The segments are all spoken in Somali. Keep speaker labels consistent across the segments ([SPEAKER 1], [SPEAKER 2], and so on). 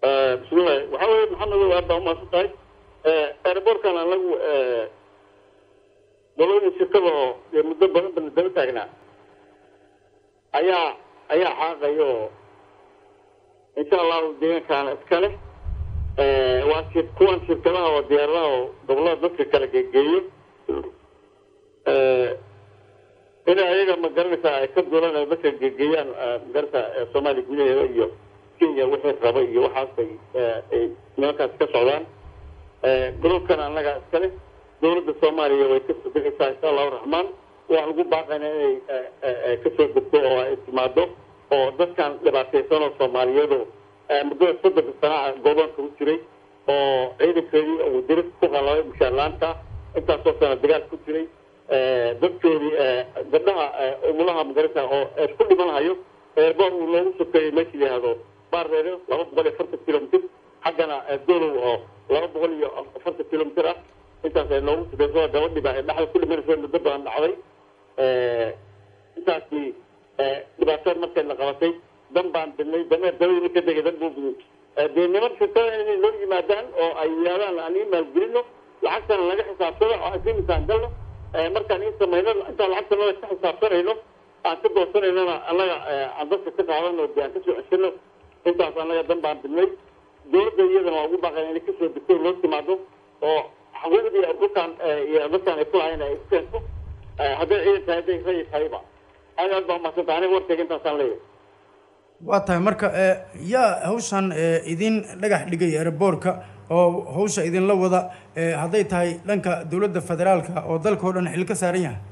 [SPEAKER 1] bismillahi waxaa weye maxamed aad baa umaasan tahay airbortkan anagu dalooyin shirkada oo dee muddo badan bana daba taagnaa ayaa ayaa xaaqaya oo insha allahu deegaankaana iskale waa shir kuwan shirkadaha oo diyaaradaha oo gobolada dadka kala geegeeyo inay ayaga ma garanaysaa ay ka duulan ay dadka geegeeyaan magarata soomaaliya gudaheeda iyo kenya wixii raba iyo waxaasay ay nimankaas ka socdaan golobkan annaga iskale dowladda soomaaliya way ka sodegaysaa insha allahu raxmaan waxaan ugu baaqayna inay kasoo degto oo ay timaado oo dadkan dhibaataysan oo soomaaliyeedu muddada soddonka sanaa godoonka u jiray oo ciidankeedii uu diris ku qalabay mushaarlaanta intaasoo sana dagaal ku jiray dadkoodii gabdhaha umulaha magarata oo ku dhimanhayo eerboor uu loogu sokeeyey meesha yihahdo baareero laba boqol iyo afartan kilomitr xaggana dolow oo laba boqol iyo afartan kilomitr ah intaas ay noogu sokeyso gabadhiba ay dhexda ku dhimanayso muddo badan dhacday intaasi dhibaatada markay la qabatay dan baan dilnay dameer dabadii ka degay dan buu dee niman shirkada inay noo yimaadaan oo ay yidhahdaan aan ii maalgelino lacagtana laga xisaabsado oo aan simisaan galno markaan ii samayno intaan lacagta nala ka xisaabsanayno aan ka doosanaynona annaga aan dadka ka qaadano dee aan kasoo ceshano intaas annaga dan baan dilnay dowladda iyadana waa ugu baaqayn inay kasoo degto loo timaado oo xuquuqdii dhulkaan iyo dadkaan ay ku lahayn ay keento hadday ciidan tahay hadday rayid tahayba aad aad baa umadsanta aniga warkayga intaasaan leeyahay
[SPEAKER 2] waa tahay marka yaa hawshan idin dhagax dhigay airboortka oo hawsha idinla wada hadday tahay dhanka dowladda federaalka oo dalka oo dhan xil ka saaran yahay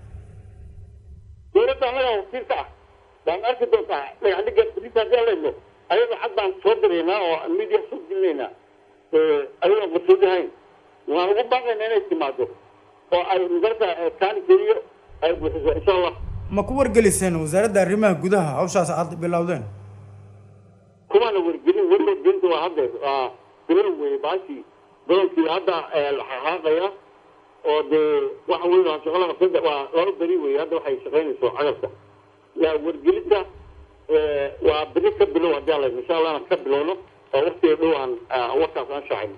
[SPEAKER 1] dowladda annaga wakiilka ah baan arki doontaa dhagax dhiga bris haddii aan leyno ayadoo cad baan soo diraynaa oo media soo gelinaynaa ayadoo masuulihayn waan ugu baaqaynaa inay timaado oo ay magarta kaalinkeediyo ay buuxiso insha allah
[SPEAKER 2] ma ku wargeliseen wasaaradda arrimaha gudaha hawshaas aad bilowdeen
[SPEAKER 1] kumaana wargelin warwargelinta waa haddeer waa bilow weye baashii bilowkii hadda xaaqaya oo dee waxa weyn waa shaqo laba saddex waa laba beri weye hadda waxay shaqaynayso cagabka yaa wargelinta waa beri ka bilow haddii alla insha allah aan ka bilowno oo waktiga dhow aan warkaas aan shacayno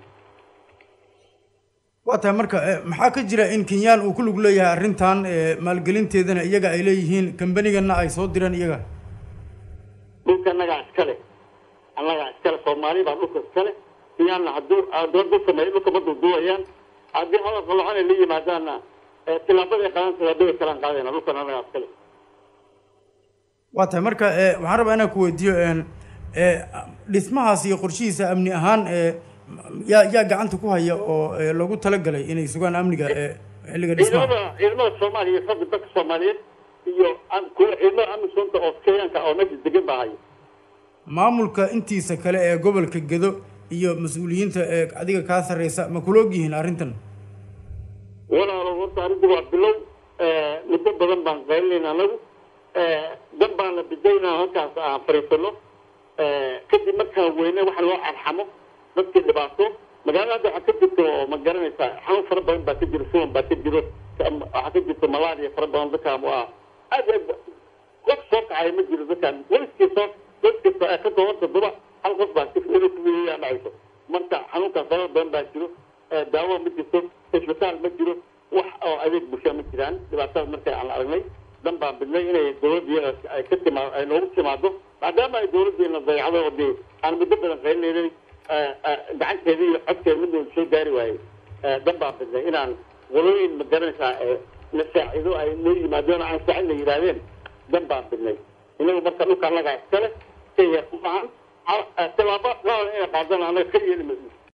[SPEAKER 2] waa tahay marka maxaa ka jira in kenyaan uu ku lug leeyahay arrintan maalgelinteedana iyaga ay leeyihiin kambanigana ay soo direen iyaga
[SPEAKER 1] dhulka annagaa iskale annagaa iskale soomaali baa dhulka iskale kenyaanna hadduu doodu sameeyo dhulka ma duuduubayaan haddii hadal qaloocan ay la yimaadaanna tilaabada qadan tilaabada kalaan qaadayna dhulkan annagaa iskale
[SPEAKER 2] waa tahay marka waxaan rabaa inaan ku weydiiyo dhismahaas iyo qorshihiisa amni ahaan yaa yaa gacanta ku haya oo loogu talagalay inay sugaan amniga xilliga dhismaha
[SPEAKER 1] ciidamada ciidamada soomaaliya xooga dalka soomaaliyeed iyo kuwa ciidamada amisoonta oo kenyaanka oo meesha degan baa haya
[SPEAKER 2] maamulka intiisa kale ee gobolka gedo iyo mas-uuliyiinta ee adiga kaa sarreysa ma kula og yihiin arrintan
[SPEAKER 1] walaalo horta arrintu waa bilow muddo badan baan qaylinayna anagu dan baana bidaynaa halkaas aan fariisano kadib markaan weyne waxa loo arxamo dadkii dhibaato magaalada hadda waxaa ka jirto oo ma garanaysaa xanuun fara badan baa ka jiro suwan baa ka jiro waxaa ka jirto malaria fara badan dadkaan waa aad aad qof soo kacaya ma jiro dadkaan weliskii soo weliskii ka kooban toddoba hal qof baa inuu kuwiyaa dhacayso marka xanuunkaas fara badan baa jiro daawo ma jirto isbitaal ma jiro wax oo adeeg bulshaa ma jiraan dhibaatada markay aan aragnay dan baan bidnay inay dowladda ay ka timaa ay noogu timaado maadaama ay dowladdeena dayacdo oo dee aan muddo badan qaylinaynin gacanteeda iyo codkeeda midooda soo gaari waayey dan baan bidnay inaan walooyin ma garanaysaa la saacido ay noo yimaadeen aan saacid la yidhaahdeen dan baan bidnay inagu marka dhulka annagaa iskale kenya maahan tilaabo qaada inay qaadana annaga ka yeeli mayno